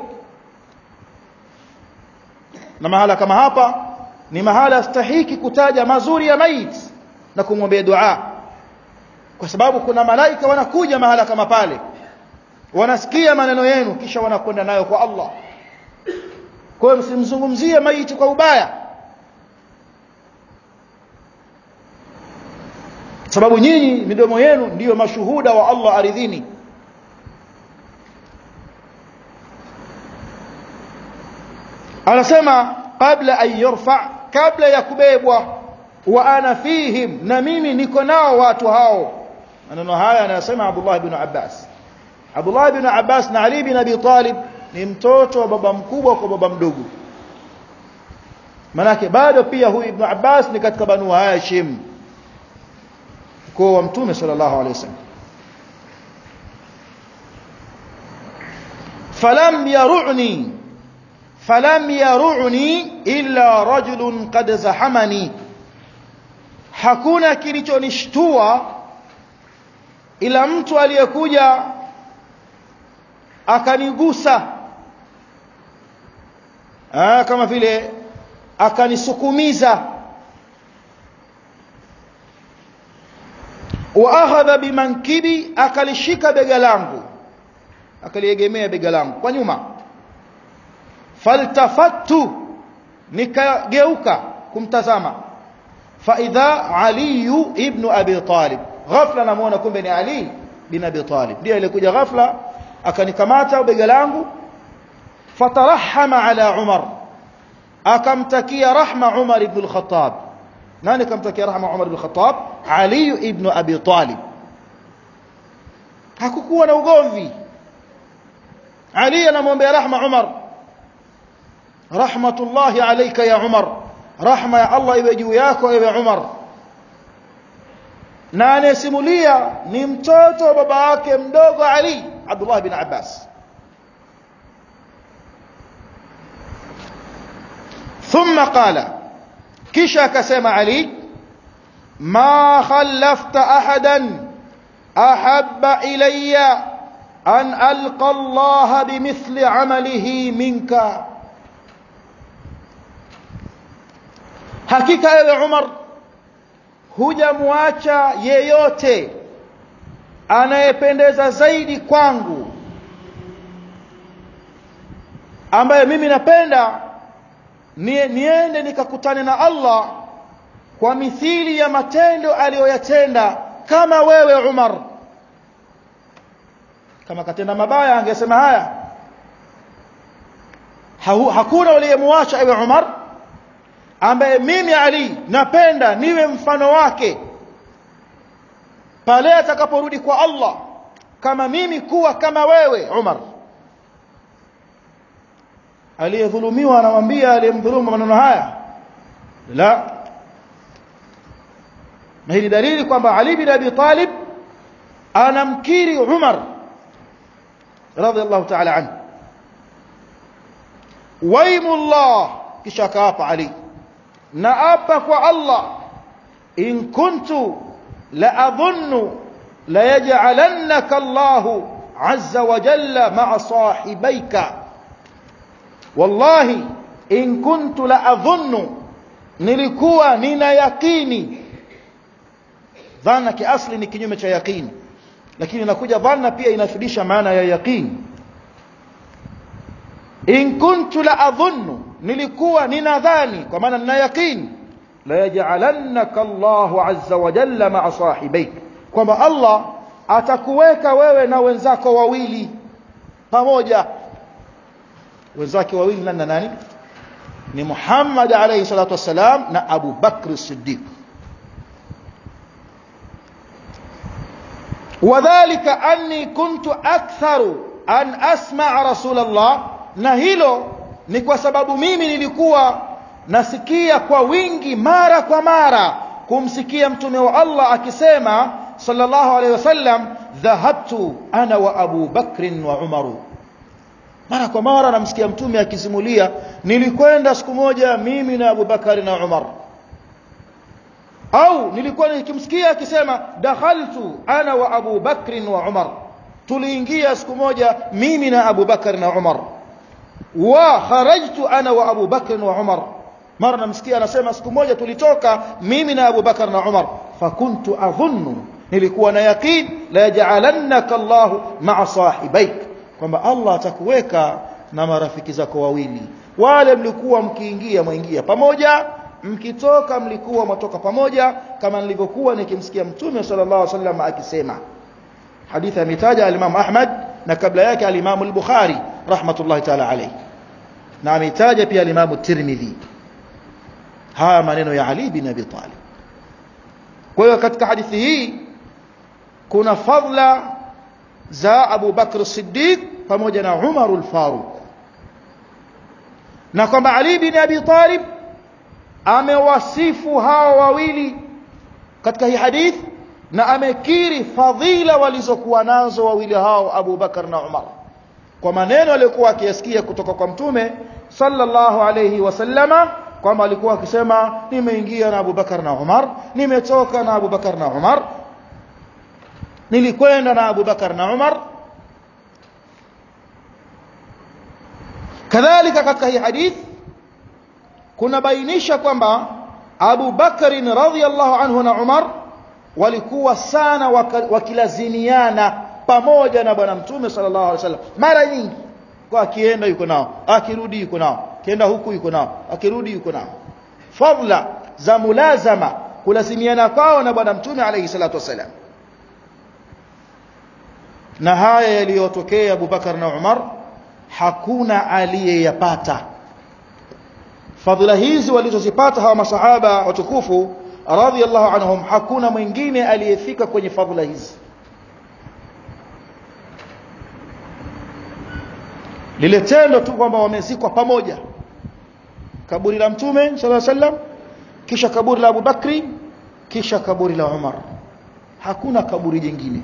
na mahala kama hapa ni mahala stahiki kutaja mazuri ya maiti na kumwombea dua kwa sababu kuna malaika wanakuja mahala kama pale wanasikia maneno yenu kisha wanakwenda nayo kwa Allah kwa hiyo msimzungumzie maiti kwa ubaya sababu nyinyi midomo yenu ndiyo mashuhuda wa Allah aridhini anasema kabla an yurfa kabla ya kubebwa wa ana fihim na mimi niko nao watu hao maneno haya anasema Abdullah ibn Abbas Abdullah ibn Abbas na Ali ibn Abi Talib ni mtoto wa baba mkubwa kwa baba mdogo manake bado pia huyu ibn Abbas ni katika banu Hashim kwa wa mtume sallallahu alaihi wasallam falam yaruni falam yaruni illa rajulun qad zahamani hakuna kilichonishtua ila mtu aliyekuja akanigusa ah kama vile akanisukumiza wa akhadha bimankibi akalishika bega langu akaliegemea bega langu kwa nyuma faltafattu nikageuka kumtazama faidha ali ibn abi talib ghafla namuona kumbe ni ali bin abi talib ndiye alikuja ghafla akanikamata bega langu fatarahama ala umar akamtakia rahma umar ibn al-khattab nani kamtakia rahma umar ibn al-khattab ali ibn abi talib hakukuwa na ugomvi ali anamwombea rahma umar rahmatullahi alayka ya umar rahma ya allah iwe juu yako ewe umar na anayesimulia ni mtoto wa baba yake mdogo ali abdullah bin abbas ثم قال كشا كسم علي ما خلفت احدا احب الي ان القى الله بمثل عمله منك hakika ewe Umar hujamwacha yeyote anayependeza zaidi kwangu ambaye mimi napenda niende nikakutane na Allah kwa mithili ya matendo aliyoyatenda kama wewe Umar kama katenda mabaya angesema haya hakuna uliyemwacha ewe Umar ambaye mimi Ali napenda niwe mfano wake pale atakaporudi kwa Allah kama mimi kuwa kama wewe Umar aliyedhulumiwa anamwambia aliyemdhulumu maneno haya la na hii dalili kwamba Ali bin Abi Talib anamkiri Umar radhiallahu ta'ala anhu waimullah kisha akaapa Ali na apa kwa Allah in kuntu la adhunnu la yaj'alannaka Allahu azza wa jalla ma'a sahibaika wallahi in kuntu la adhunnu nilikuwa nina yakini dhana kiasli ni kinyume cha yakini lakini inakuja dhanna pia inafidisha maana ya yaqini in kuntu la adhunnu nilikuwa ninadhani kwa maana nina yaqini la yaj'alannaka Allahu azza wa jalla ma'a sahibayk kwamba Allah atakuweka wewe na wenzako wawili pamoja wenzake wawili nani na nani ni Muhammad alayhi salatu wassalam na Abu Bakr as-Siddiq وذلك أني كنت أكثر أن أسمع رسول الله na hilo ni kwa sababu mimi nilikuwa nasikia kwa wingi mara kwa mara kumsikia mtume wa Allah akisema sallallahu alaihi wasallam dhahabtu ana wa Abu Bakr wa Umaru mara kwa mara namsikia mtume akisimulia nilikwenda siku moja mimi na Abu Bakari na Umar au nilikuwa nikimsikia akisema dakhaltu ana wa Abu Bakr wa Umar tuliingia siku moja mimi na Abu Bakr na Umar wa kharajtu ana wa Abu Bakr wa Umar mara namsikia anasema siku moja tulitoka mimi na Abu Bakr na Umar fakuntu adhunnu nilikuwa na yaqin la yaj'alannaka Allah ma'a sahibaik kwamba Allah atakuweka na marafiki zako wawili wale mlikuwa mkiingia mwaingia pamoja mkitoka mlikuwa mwatoka pamoja kama nilivyokuwa nikimsikia mtume sallallahu alaihi wasallam akisema hadithi ametaja al-Imam Ahmad na kabla yake al-Imam al-Bukhari rahmatullahi ta'ala alayhi na ametaja pia al-Imam Tirmidhi haya maneno ya Ali bin Abi Talib kwa hiyo katika hadithi hii kuna fadla za Abu Bakr Siddiq pamoja na Umar al-Faruq na kwamba Ali bin Abi Talib amewasifu hawa wawili katika hii hadith na amekiri fadhila walizokuwa nazo wawili hao Abu Bakar na Umar kwa maneno aliyokuwa akiyasikia kutoka kwa mtume sallallahu alayhi wasallama kwamba alikuwa akisema nimeingia na Abu Bakar na Umar nimetoka na Abu Bakar na Umar nilikwenda na Abu Bakar na Umar kadhalika katika hii hadith kuna bainisha kwamba Abu Bakari radhiyallahu anhu na Umar walikuwa sana wakilazimiana pamoja na bwana mtume sallallahu alaihi wasallam mara nyingi kwa akienda yuko nao akirudi yuko nao akienda huku yuko nao akirudi yuko nao fadla za mulazama kulazimiana kwao na bwana mtume alayhi salatu wasallam na haya yaliyotokea Abu Bakar na Umar hakuna aliyeyapata fadhila hizi walizozipata hawa masahaba watukufu radhiyallahu anhum hakuna mwingine aliyefika kwenye fadhila hizi lile tendo tu kwamba wamezikwa pamoja kaburi la mtume sallallahu alaihi wasallam kisha kaburi la Abu Bakri kisha kaburi la Umar hakuna kaburi jingine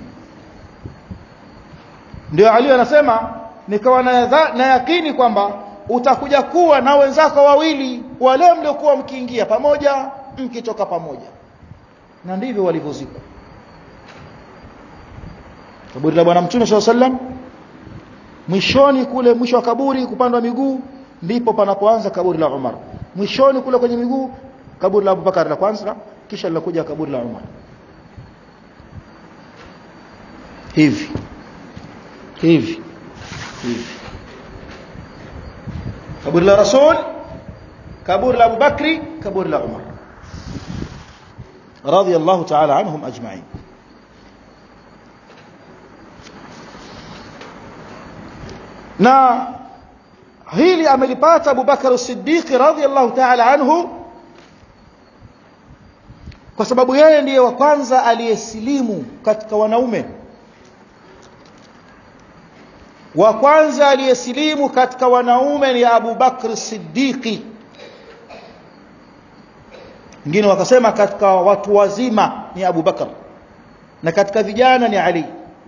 ndio Ali anasema nikawa na, na yakini kwamba utakuja kuwa na wenzako wawili wale mliokuwa mkiingia pamoja mkitoka pamoja na ndivyo walivyozikwa kaburi la bwana mtume sallallahu alaihi wasallam mwishoni kule mwisho wa kaburi kupandwa miguu ndipo panapoanza kaburi la Umar mwishoni kule kwenye miguu kaburi la Abubakar la kwanza kisha linakuja kaburi la Umar hivi hivi hivi kaburi la Rasul kaburi la Abubakri kaburi la Umar radiyallahu ta'ala anhum ajma'in na hili amelipata Abu Bakar as-Siddiq radhiyallahu ta'ala anhu kwa sababu yeye ndiye wa kwanza aliyesilimu katika wanaume wa kwanza aliyesilimu katika wanaume ni Abu Bakr Siddiqi wengine wakasema katika watu wazima ni Abu Bakr na katika vijana ni Ali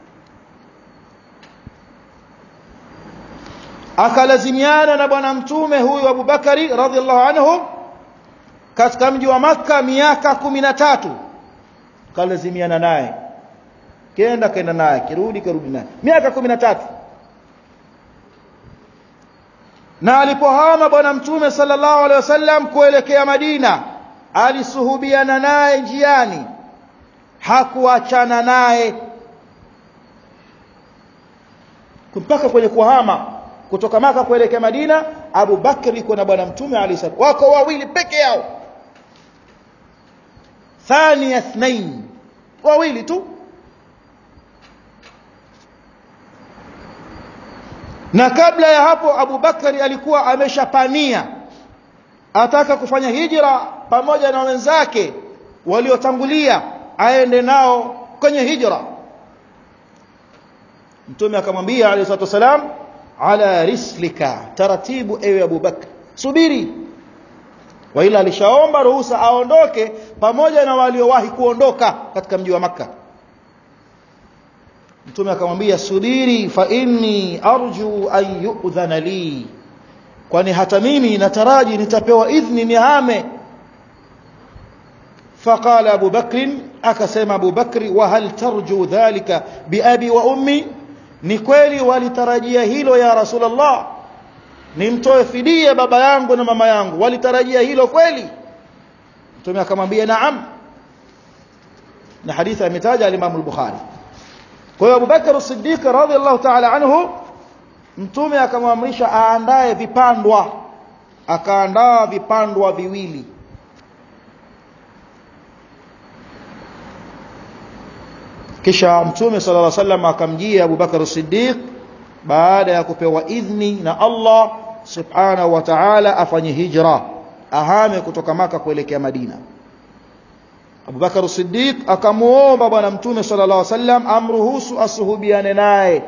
akalazimiana na bwana mtume huyu Abu Bakari radhiallahu anhu katika mji wa maka miaka kumi na tatu kalazimiana naye kenda kenda naye kirudi karudi naye miaka kumi na tatu na alipohama bwana mtume sallallahu alaihi wasallam kuelekea Madina alisuhubiana naye njiani hakuachana naye mpaka kwenye kuhama kutoka maka kuelekea Madina Abu Bakr yuko na bwana mtume alayhi salatu wako wawili peke yao thani athnain wawili tu na kabla ya hapo Abu Bakari alikuwa ameshapania ataka kufanya hijra pamoja na wenzake waliotangulia aende nao kwenye hijra mtume akamwambia alayhi salatu wasalam ala rislika taratibu ewe Abu Bakr subiri wa ila alishaomba ruhusa aondoke pamoja na waliowahi kuondoka katika mji wa maka mtume akamwambia subiri fa inni arju an yu'dhana li kwani hata mimi nataraji nitapewa idhni nihame فقال أبو بكر أكسم أبو بكر وهل ترجو ذلك بأبي وأمي نكويلي ولترجيه هيلو يا رسول الله nimtoe fidia baba yangu na mama yangu walitarajia hilo kweli mtume akamwambia naam na hadithi ametaja al-Imam al-Bukhari kwa hiyo Abu Bakar as-Siddiq radhiyallahu ta'ala anhu mtume akamwamrisha aandae vipandwa akaandaa vipandwa viwili kisha mtume sallallahu alaihi wasallam akamjia Abu Bakar as-Siddiq baada ya kupewa idhni na Allah subhanahu wa ta'ala afanye hijra ahame kutoka maka kuelekea Madina Abu Bakar as-Siddiq akamuomba bwana mtume sallallahu alaihi wasallam amruhusu asuhubiane naye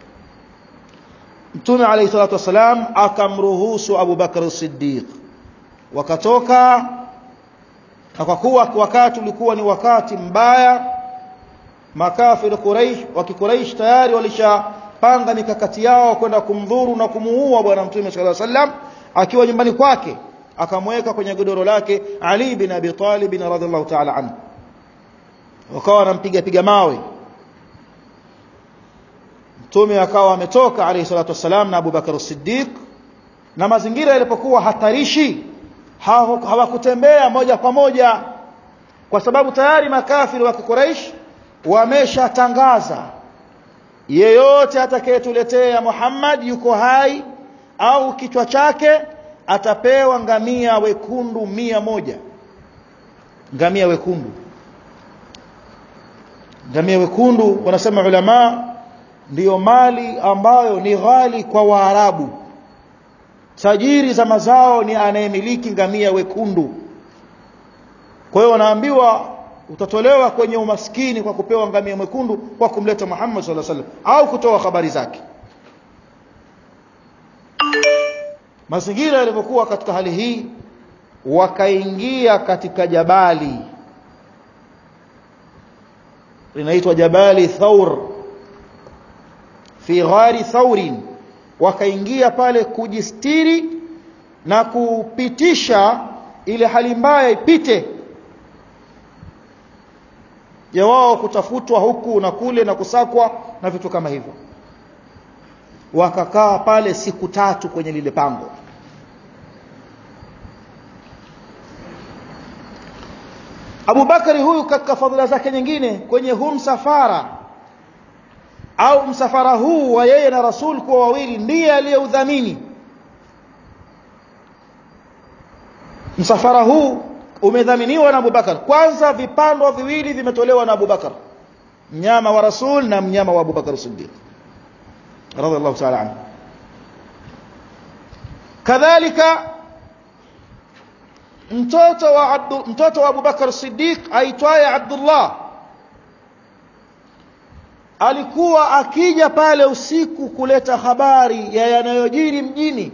Mtume alayhi salatu wasalam akamruhusu Abu Bakar as-Siddiq wakatoka na kwa kuwa wakati ulikuwa ni wakati mbaya makafiri Quraysh wa Quraysh tayari walishapanga mikakati yao kwenda kumdhuru na kumuua bwana mtume sallallahu alaihi wasallam akiwa nyumbani kwake akamweka kwenye godoro lake Ali bin Abi Talib radhiallahu ta'ala anhu wakawa wanampiga piga mawe mtume akawa ametoka alayhi salatu wasalam na Abu Bakar as-Siddiq na mazingira yalipokuwa hatarishi hawakutembea moja kwa moja kwa sababu tayari makafiri wa Quraysh wameshatangaza yeyote atakayetuletea Muhammad yuko hai au kichwa chake atapewa ngamia wekundu mia moja ngamia wekundu ngamia wekundu wanasema ulama ndiyo mali ambayo ni ghali kwa Waarabu tajiri za mazao ni anayemiliki ngamia wekundu kwa hiyo wanaambiwa utatolewa kwenye umaskini kwa kupewa ngamia mwekundu kwa kumleta Muhammad sallallahu alaihi wasallam au kutoa habari zake mazingira yalivyokuwa katika hali hii wakaingia katika jabali linaitwa jabali thaur fi ghari thaurin wakaingia pale kujistiri na kupitisha ile hali mbaya ipite ya wao kutafutwa huku na kule na kusakwa na vitu kama hivyo wakakaa pale siku tatu kwenye lile pango Abu Bakari huyu katika fadhila zake nyingine kwenye huu msafara au msafara huu wa yeye na Rasul kuwa wawili ndiye aliyeudhamini msafara huu umedhaminiwa na Abubakar kwanza vipando viwili vimetolewa na Abubakar mnyama wa Rasul na mnyama wa Abubakar Siddiq radhiallahu ta'ala anhu kadhalika mtoto wa Abdu, mtoto wa Abubakar Siddiq aitwaye Abdullah alikuwa akija pale usiku kuleta habari ya yanayojiri mjini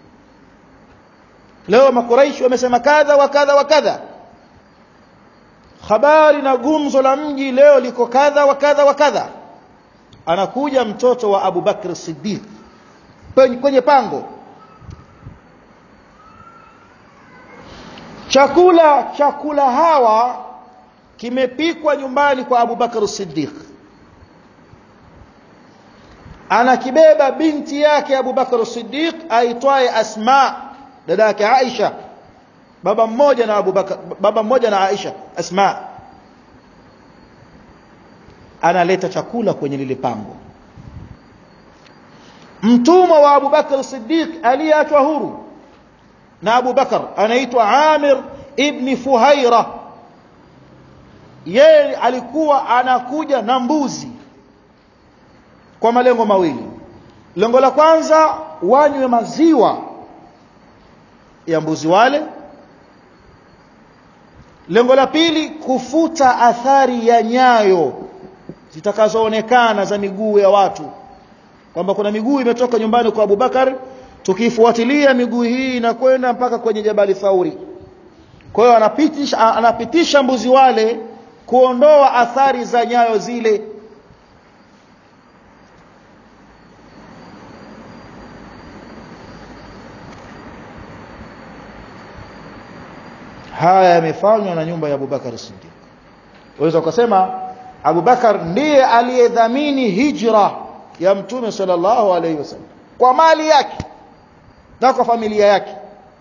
leo makuraishi wamesema kadha wa kadha wa kadha habari na gumzo la mji leo liko kadha wa kadha wa kadha anakuja mtoto wa Abu Bakr Siddiq kwenye pango chakula chakula hawa kimepikwa nyumbani kwa Abu Bakr Siddiq anakibeba binti yake Abu Bakr Siddiq aitwaye Asma dada yake Aisha baba mmoja na Abu Bakar baba mmoja na Aisha Asma analeta chakula kwenye lile pango mtumwa wa Abu Bakar Siddiq aliyeachwa huru na Abu Bakar anaitwa Amir ibn Fuhaira yeye alikuwa anakuja na mbuzi kwa malengo mawili lengo la kwanza wanywe maziwa ya mbuzi wale lengo la pili kufuta athari ya nyayo zitakazoonekana za miguu ya watu kwamba kuna miguu imetoka nyumbani kwa Abubakar tukifuatilia miguu hii inakwenda mpaka kwenye Jabali Thauri kwa hiyo anapitisha anapitisha mbuzi wale kuondoa athari za nyayo zile haya yamefanywa na nyumba ya Abubakar Siddiq waweza ukasema Abubakar ndiye aliyedhamini hijra ya mtume sallallahu alaihi wasallam kwa mali yake na kwa familia yake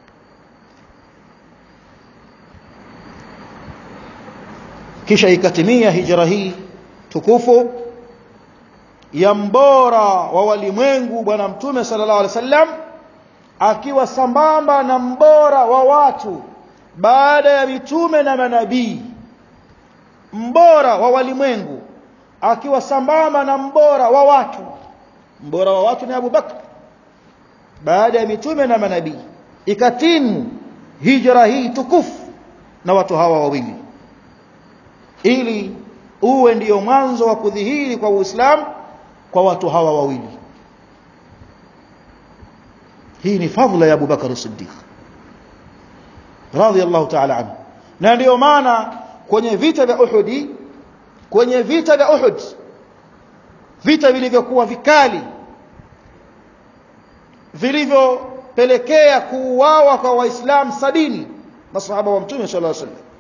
kisha ikatimia hijra hii tukufu ya mbora wa walimwengu bwana mtume sallallahu alaihi wasallam akiwa sambamba na mbora wa watu baada ya mitume na manabii mbora wa walimwengu akiwa sambamba na mbora wa watu mbora wa watu ni Abu Bakr baada ya mitume na manabii ikatimu hijra hii tukufu na watu hawa wawili ili uwe ndiyo mwanzo wa kudhihiri kwa Uislamu kwa watu hawa wawili hii ni fadhila ya Abu Bakar Siddiq radhiyallahu ta'ala anhu na ndiyo maana kwenye vita vya Uhud kwenye vita vya Uhud vita vilivyokuwa vikali vilivyopelekea kuuawa kwa waislamu sabini masahaba wa mtume sallallahu alaihi wasallam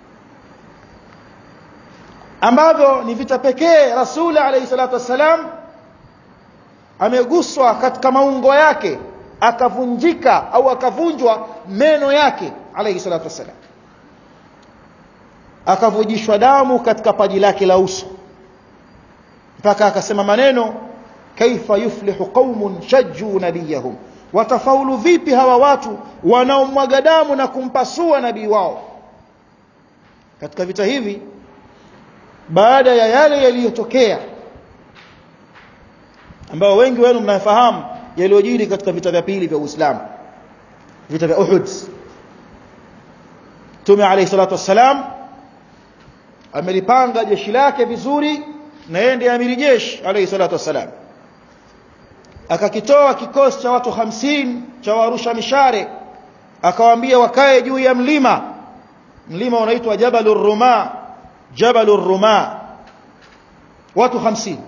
ambavyo ni vita pekee rasuli alayhi salatu wassalam ameguswa katika maungo yake akavunjika au akavunjwa meno yake alayhi salatu wassalam akavujishwa damu katika paji lake la uso mpaka akasema maneno kaifa yuflihu qaumun shajju nabiyahum watafaulu vipi hawa watu wanaomwaga damu na kumpasua nabii wao katika vita hivi baada ya yale yaliyotokea ambao wengi wenu mnafahamu yaliyojiri katika vita vya pili vya Uislamu vita vya Uhud Mtume alayhi salatu wassalam amelipanga jeshi lake vizuri na yeye ndiye amiri jeshi alayhi salatu wassalam akakitoa kikosi cha watu hamsini cha warusha mishare akawaambia wakae juu ya mlima mlima unaitwa Jabalur Ruma Jabalur Ruma watu hamsini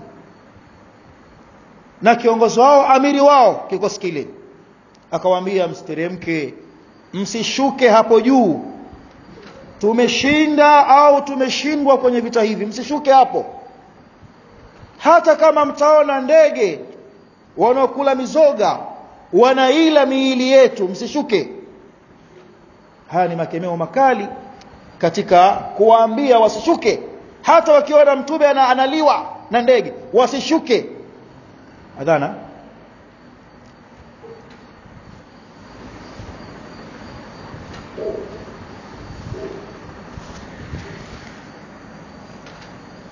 na kiongozi wao amiri wao kikosi kile akawaambia msiteremke msishuke hapo juu tumeshinda au tumeshindwa kwenye vita hivi msishuke hapo hata kama mtaona ndege wanaokula mizoga wanaila miili yetu msishuke haya ni makemeo makali katika kuwaambia wasishuke hata wakiona mtume ana, analiwa na ndege wasishuke adhana